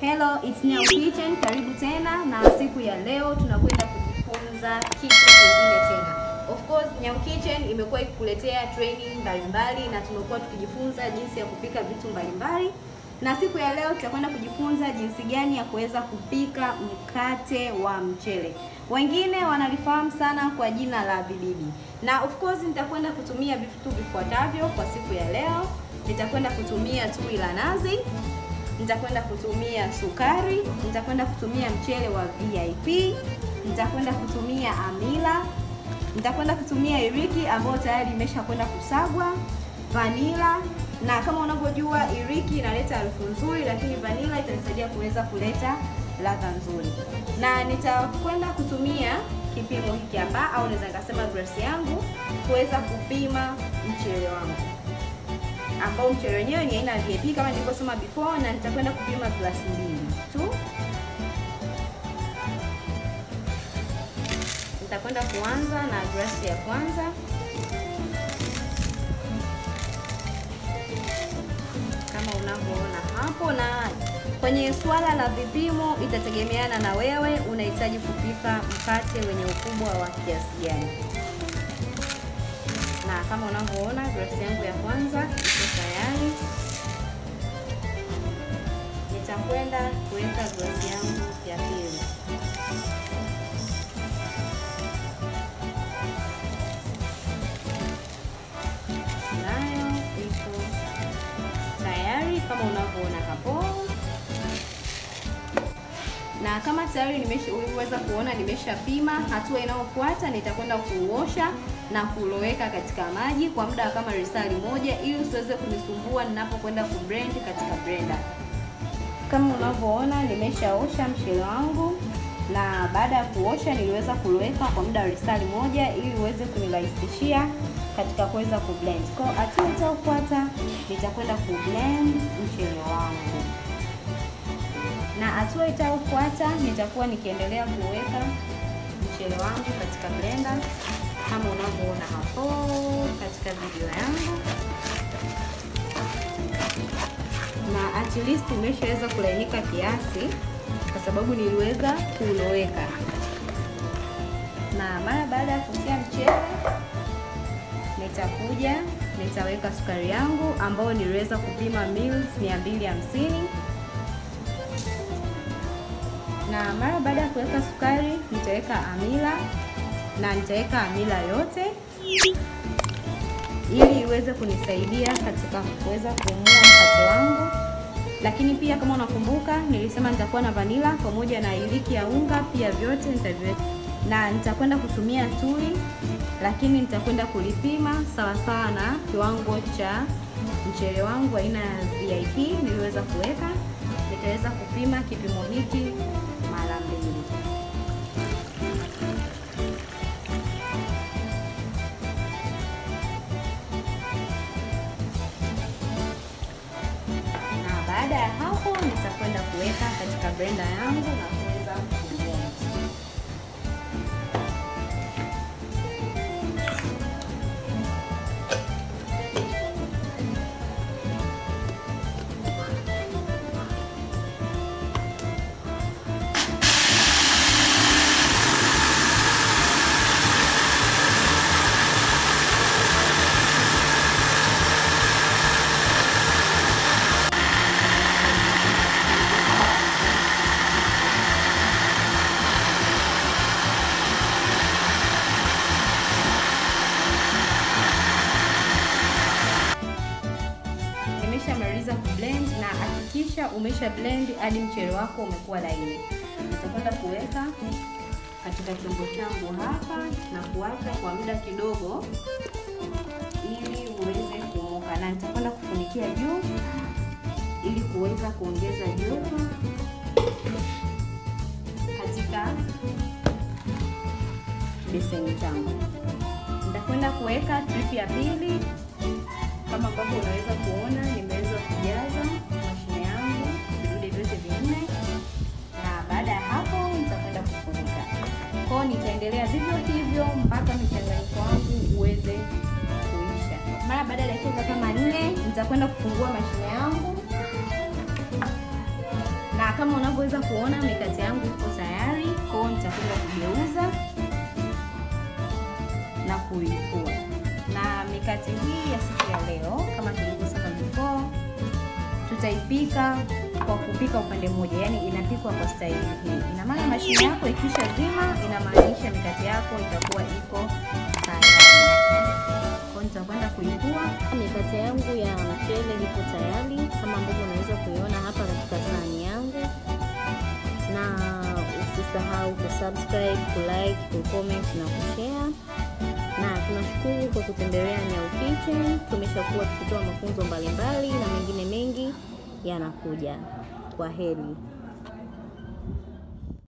Hello, it's Nyau Kitchen. Karibu tena na siku ya leo tunakwenda kujifunza kitu kingine tena. Of course, Nyau Kitchen imekuwa ikikuletea training mbalimbali na tumekuwa tukijifunza jinsi ya kupika vitu mbalimbali. Na siku ya leo tutakwenda kujifunza jinsi gani ya kuweza kupika mkate wa mchele. Wengine wanalifahamu sana kwa jina la vibibi. Na of course nitakwenda kutumia vitu vifuatavyo kwa siku ya leo. Nitakwenda kutumia tui la nazi, nitakwenda kutumia sukari, nitakwenda kutumia mchele wa VIP, nitakwenda kutumia amila, nitakwenda kutumia iriki ambayo tayari imeshakwenda kusagwa, vanila na kama unavyojua iriki inaleta harufu nzuri, lakini vanila itanisaidia kuweza kuleta ladha nzuri. Na nitakwenda kutumia kipimo hiki hapa, au naweza nikasema glasi yangu kuweza kupima mchele wangu ambao mchele wenyewe ni aina ya VIP kama nilivyosema before, na nitakwenda kupima glasi mbili tu. Nitakwenda kuanza na glasi ya kwanza. Kama unavyoona hapo, na kwenye swala la vipimo itategemeana na wewe unahitaji kupika mkate wenye ukubwa wa kiasi gani na kama unavyoona glasi yangu ya kwanza iko tayari. Nitakwenda kuweka glasi yangu ya pili. Nayo iko tayari kama unavyoona hapo, na kama tayari nimeshaweza kuona nimeshapima, hatua inayofuata nitakwenda kuuosha na kuloweka katika maji kwa muda kama risali moja ili usiweze kunisumbua ninapokwenda kublend katika blender. Kama unavyoona nimeshaosha mchele wangu na baada ya kuosha niliweza kuloweka kwa muda wa risali moja ili uweze kunirahisishia katika kuweza kublend. Kwa hatua itayofuata nitakwenda kublend mchele wangu, na hatua itayofuata nitakuwa nikiendelea kuweka mchele wangu katika blender kama unavyoona hapo katika video yangu, na at least umeshaweza kulainika kiasi, kwa sababu niliweza kuloweka. Na mara baada ya kutia mchele, nitakuja nitaweka sukari yangu ambayo niliweza kupima mils 250 na mara baada ya kuweka sukari nitaweka amila na nitaweka amila yote ili iweze kunisaidia katika kuweza kuumua mkate wangu. Lakini pia kama unakumbuka, nilisema nitakuwa na vanila pamoja na iliki ya unga, pia vyote nitaviweka, na nitakwenda kutumia tui, lakini nitakwenda kulipima sawasawa na kiwango cha mchele wangu aina ya VIP niliweza kuweka. Nitaweza kupima kipimo hiki mara mbili. Baada ya hapo nitakwenda kuweka katika blender yangu na kuweza kublend. Nimeshamaliza kublend na hakikisha umesha blend hadi mchele wako umekuwa laini. Nitakwenda kuweka katika chombo changu hapa na kuacha kwa muda kidogo ili uweze kuumuka, na nitakwenda kufunikia juu ili kuweza kuongeza joto katika beseni changu. Nitakwenda kuweka trip ya pili kama ambavyo unaweza kuona nimeweza kujaza mashine yangu vidude vyote vinne, na baada ya hapo nitakwenda kufunika. Kwa hiyo nitaendelea vivyo hivyo mpaka mchanganyiko wangu uweze kuisha. Mara baada ya dakika kama nne nitakwenda kufungua mashine yangu, na kama unavyoweza kuona mikate yangu iko tayari, kwa hiyo nitakwenda kugeuza na kuipua. Na mikate hii ya siku ya leo kama tulivyosema before, tutaipika kwa kupika upande mmoja, yani inapikwa kwa staili hii. Ina maana mashine yako ikisha zima, inamaanisha mikate yako itakuwa iko tayari. Kwa nitakwenda kuipua. Mikate yangu ya mchele iko tayari kama ambavyo unaweza kuiona hapa katika sahani yangu, na usisahau kusubscribe, kulike, kucomment na kushare na tunashukuru kwa kutembelea Nyau Kitchen. Tumeshakuwa tukitoa mafunzo mbalimbali na mengine mengi yanakuja. Kwa heri.